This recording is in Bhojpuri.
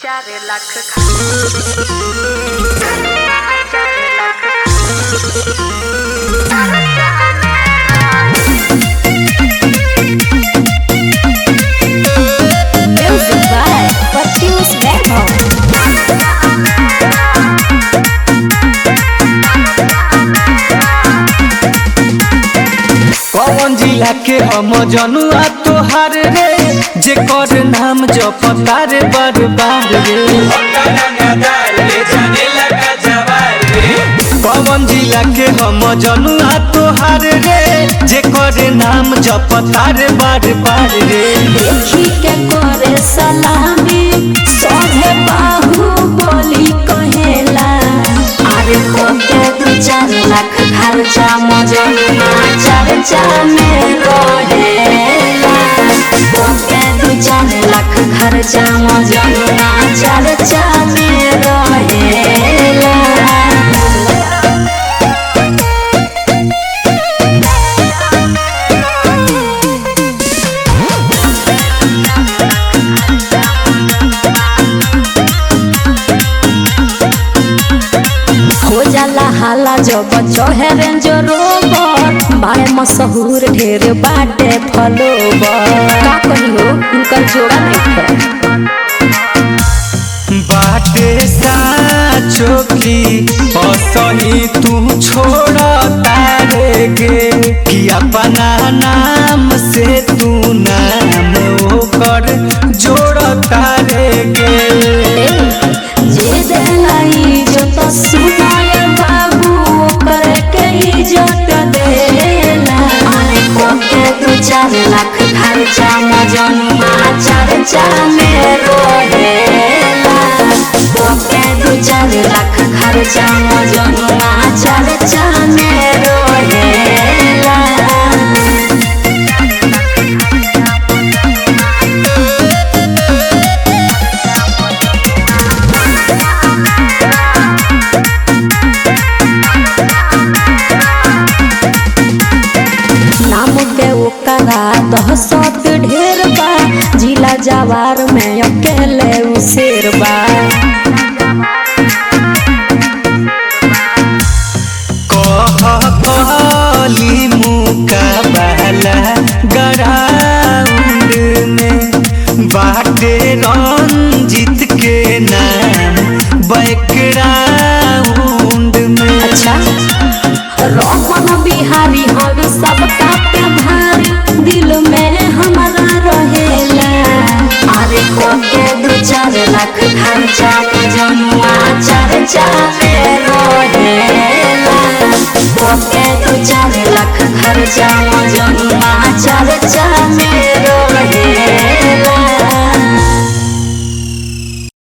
ਚਾਰ ਲੱਖ ਖਾ ਚਾਰ lakh Music by Patius Verbo. कौन जिला के हम जनुआ तोहार रे जे कर नाम जपता रे बार बार रे कौन जिला के हम जनुआ तोहार रे जे कर नाम जपता रे बार बार रे देखी के करे सलामी सोहे बाहु बोली कहेला अरे कोके दू चार लाख खर्चा मजनुआ चर्चा में रहेला कोके दू चार लाख खर्चा मजनुआ चर्चा में रहेला हो जाला हाला जब चढ़े रेंज रोबर बाए मशहूर ढेर बाटे फलोबर का कहियो उनकर जोड़ा नहीं बाटे साचो की असही तू छोड़ तारे गे कि अपना नाम से तू नाम ओकर जोड़ तारे गे जे देलाई जो तो सुनाय बाबू ओकर के इज्जत देला अरे कोके दू चार लाख खर्चा मजनुआ चर्चा में रहेला कोके दू चार लाख खर्चा मजनुआ चर्चा में रहेला नाम के ओकरा दहशत ढेर बा जिला जवार में अकेले उसेर बा कह कहली मुकाबला ग्राउंड में बाटे रंजित के नाम बैकग्राउंड में अच्छा रमन बिहारी हवे सबका पे भारी दिल में हमारा रहेला अरे कोके दू चार लाख खर्चा के जनुआ चर्चा में रहेला कोके दू चार लाख खर्चा जनुआ चर्चा में